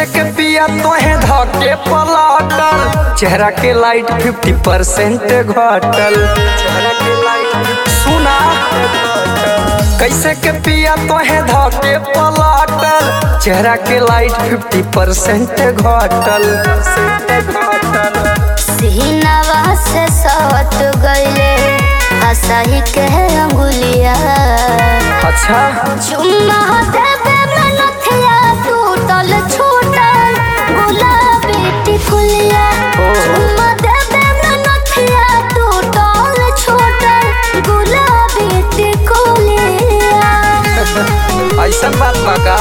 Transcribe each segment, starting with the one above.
कैसे के पिया तोहे धके पलाटल चेहरा के लाइट फिफ्टी परसेंट घटल चेहरा के लाइट सुना कैसे के पिया तोहे धके पलाटल चेहरा के लाइट फिफ्टी परसेंट घटल सीनावा से सट गईले हंसही के अंगुलिया अच्छा चुम्मा देवे में नथिया टूटल छूटल गुलाबी टिकुलिया चुम्मा देवे में नथिया टूटल छूटल गुलाबी टिकुलिया ऐसा बात बा का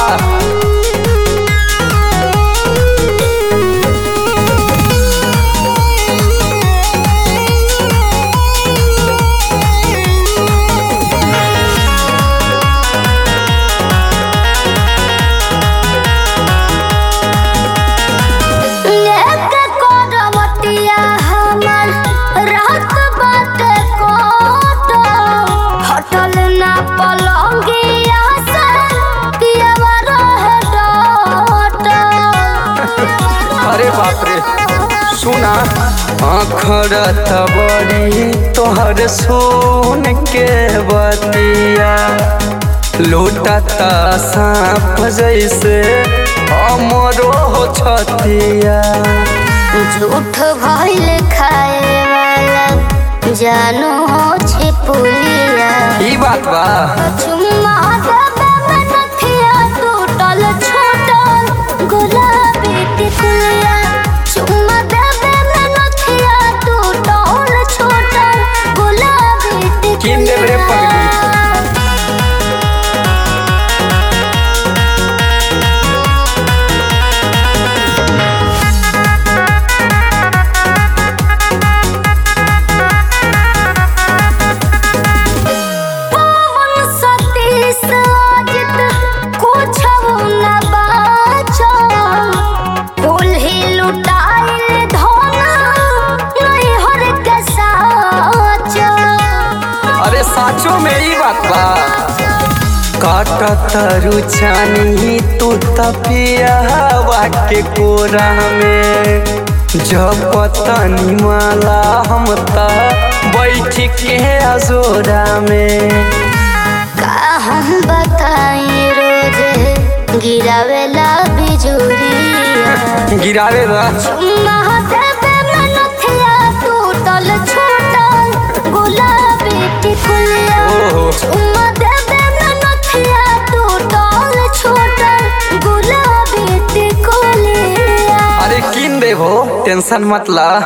लेके कोरवटिया हमर रात बाटे कोट हटल ना पलंगिया से पियवा रहे डट अरे बाप रे सुना आखरत बड़ी तोहर सोन के बतिया लूटत सांप जैसे हमरो हो छतिया झूठ भइल खाए वाला जानू हो छिपुलिया ई बात बा चुम्मा देवे में नथिया टूटल छूटल गुलाबी टिकुलिया चुम्मा देवे में नथिया टूटल छूटल गुलाबी किन देब रे पगली? पवन सतीश अजित कुछो न बाचल फूल ही लुटाइल धन नैहर के साचल अरे साचो में ई बात बा काटत रुचानी तू तपिया हवा के कोरा में जब पतनी माला हम त बैठ के अजोरा में का हम बताई रोज गिरावेला बिजुरिया गिरावे बा चुम्मा देवे में नथिया टूटल छूटल गुलाबी टिकुलिया ओहो चुम्मा देवे में नथिया टूटल छूटल गुलाबी टिकुलिया अरे किन देबो टेंशन मत ला